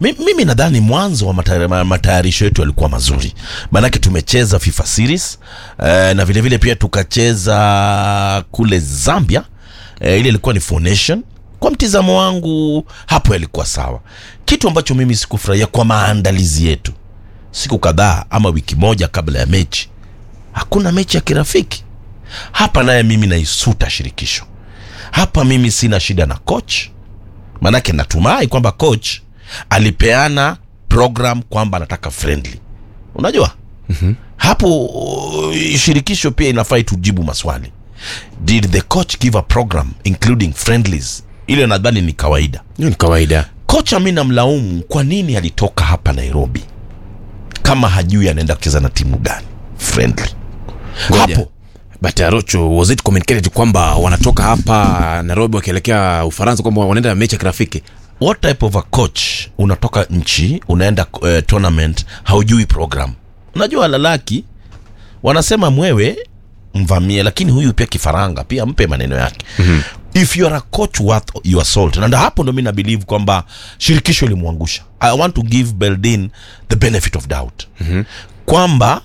Mi- mimi nadhani mwanzo wa matayari- ma- matayarisho yetu yalikuwa mazuri maanake tumecheza fifa series eh, na vilevile vile pia tukacheza kule zambia eh, ile ilikuwa ni Four Nation kwa mtizamo wangu hapo yalikuwa sawa kitu ambacho mimi sikufurahia kwa maandalizi yetu siku kadhaa ama wiki moja kabla ya mechi hakuna mechi ya kirafiki hapa naye mimi naisuta shirikisho hapa mimi sina shida na coach manake natumai kwamba coach alipeana program kwamba anataka friendly unajua mm-hmm. hapo uh, shirikisho pia inafai tujibu maswali did the coach give a program including friendlies ile nadhani ni kawaida hiyo ni kawaida kocha mi namlaumu kwa nini alitoka hapa nairobi kama hajui anaenda kucheza na timu gani friendly Ngoja. hapo but arocho was it communicated kwamba wanatoka hapa nairobi wakielekea ufaransa kwamba wanaenda mechi ya kirafiki what type of a coach unatoka nchi unaenda uh, tournament haujui program unajua lalaki wanasema mwewe mvamie lakini huyu pia kifaranga pia mpe maneno yake mm-hmm. if you are a coach worth your salt na ndo hapo ndo mi na believe kwamba shirikisho limwangusha i want to give beldin the benefit of doubt mm-hmm. kwamba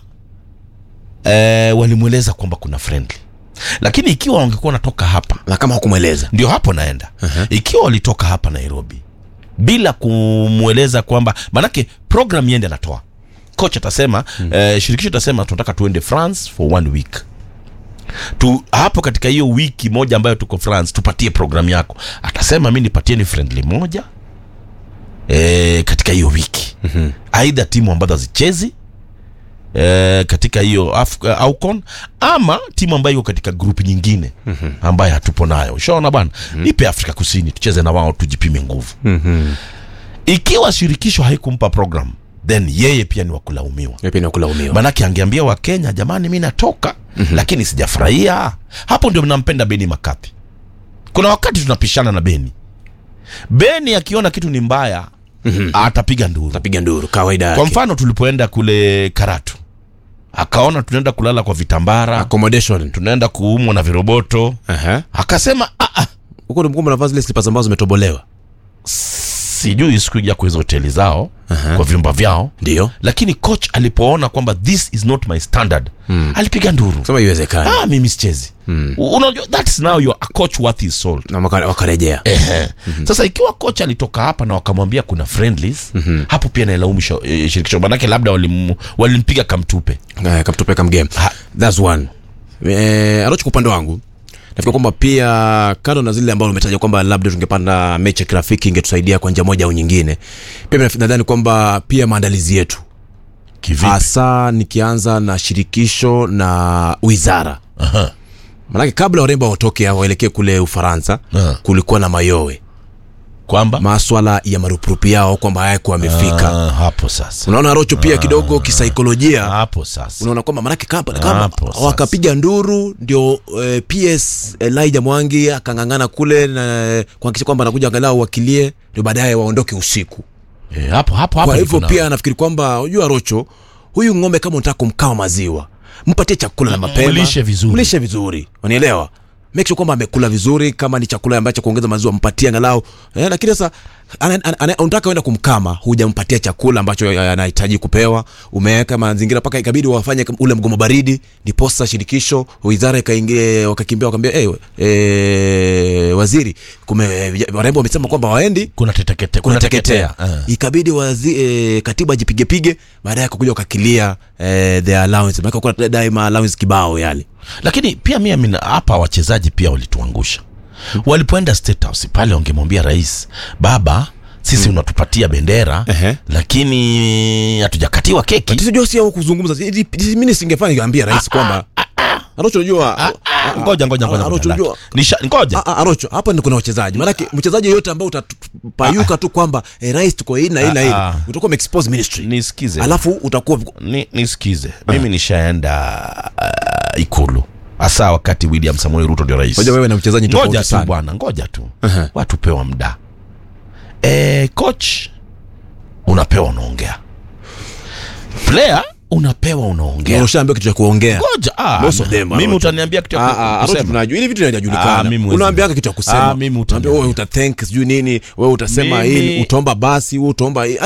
eh, walimweleza kwamba kuna friendly lakini ikiwa wangekuwa wanatoka hapa na kama hukumweleza ndio hapo naenda uh-huh. ikiwa walitoka hapa nairobi bila kumweleza kwamba manake program yende anatoa coach atasema hmm. eh, shirikisho itasema tunataka tuende france for one week tu hapo katika hiyo wiki moja ambayo tuko france tupatie program yako atasema mi nipatieni friendly moja e, katika hiyo wiki mm-hmm. aidha timu ambazo hazichezi e, katika hiyo Af- uh, Afcon ama timu ambayo iko katika grupu nyingine mm-hmm. ambayo hatupo nayo ushaona bwana mm-hmm. nipe afrika kusini tucheze na wao tujipime nguvu mm-hmm. ikiwa shirikisho haikumpa program then yeye pia ni wakulaumiwa pia ni kulaumiwa manake angeambia wakenya jamani mi natoka mm-hmm. lakini sijafurahia hapo ndio mnampenda beni makapi kuna wakati tunapishana na beni beni akiona kitu ni mbaya mm-hmm. atapiga nduru tapiga nduru kawaida kwa yake mfano tulipoenda kule karatu akaona tunaenda kulala kwa vitambara accommodation tunaenda kuumwa na viroboto Aha. akasema "Ah, ah, huko ndio mkumbe navaa zile slippers ambazo zimetobolewa sijui sikuingia kwa hizo hoteli zao Aha. kwa vyumba vyao ndio lakini coach alipoona kwamba this is not my standard hmm. alipiga nduru sema iwezekani ah, mimi sichezi hmm. unajua that's now you're a coach worth his salt na waka- wakarejea Ehe. mm-hmm. sasa ikiwa kocha alitoka hapa na wakamwambia kuna friendlies mm-hmm. hapo pia nailaumu sho- eh, shirikisho manake labda walim- walimpiga kamtupe Eh, kamtupeka mgame Ha. thats one eh, arocho kwa upande wangu nafikiri kwamba pia kando na zile ambazo umetaja kwamba labda tungepanda mechi ya kirafiki ingetusaidia kwa njia moja au nyingine pia naf- nadhani kwamba pia maandalizi yetu kivipi hasa nikianza na shirikisho na wizara Aha. manake kabla warembo watoke waelekee kule ufaransa Ah. kulikuwa na mayowe kwamba maswala ya marupurupu yao kwamba hayako amefika ah, hapo sasa unaona rocho pia kidogo kisaikolojia hapo sasa unaona kwamba manake kama, kama Hapo sasa. wakapiga nduru ndio eh, ps elijah mwangi akang'ang'ana kule na eh, kuhakikisha kwamba anakuja angalau wakilie ndio baadaye waondoke usiku Eh, hapo hapo hapo kwa hivyo niko na- pia nafikiri kwamba unajua rocho huyu ng'ombe kama unataka kumkama maziwa mpatie chakula na mapema mlishe vizuri. mlishe vizuri unielewa make sure kwamba amekula vizuri kama ni chakula ambacho kuongeza maziwa mpatie angalau eh, lakini sasa ana- ana- ana- unataka enda kumkama hujampatia chakula ambacho eh, anahitaji kupewa umeweka mazingira mpaka ikabidi wafanye ule mgomo baridi ndiposa shirikisho wizara ikaingia wakakimbia wakaambia hey, eh, waziri kume warembo wamesema kwamba waendi kuna tetekete kuna kunateketea teketea Ah. ikabidi wazi, e, katiba jipigepige baadaye kukuja wakakilia e, the allowance maana kuna daima allowance kibao yale lakini pia mimi na- hapa wachezaji pia walituangusha walipoenda state house pale wangemwambia rais baba sisi unatupatia bendera Ehe. lakini hatujakatiwa keki tisijua si au kuzungumza mimi singefanya niambia rais kwamba Arocho unajua Ah, ngoja ngoja ngoja Arocho ngoja unajua Nisha- ngoja Ah, ah, Arocho hapa ni kuna wachezaji maanake mchezaji yoyote ambao utapayuka tu kwamba eh, rais tuko hii na hii na hii Ah, ah. utakuwa umeexpose ministry nisikize alafu utakuwa ni, nisikize mimi nishaenda uh, ikulu hasa wakati william samuel ruto ndio rais Ngoja wewe na mchezaji ngoja tofauti tu sana bwana ngoja tu Aha. watu pewa mda e, coach unapewa unaongea player unapewa unaongea ushaambiwa kitu cha kuongea ngoja ah, Most of them, mimi Arocho. utaniambia kitu ya Ah, ku- ah, Arocho kusema. tunajua ili vitu Ah, vinajulikana mimi huwezi- unaambiaga kitu ya kusema Ah, mimi Unaambia wewe utathank sijui nini wewe utasema Mimi- hili utaomba basi wewe utaomba hii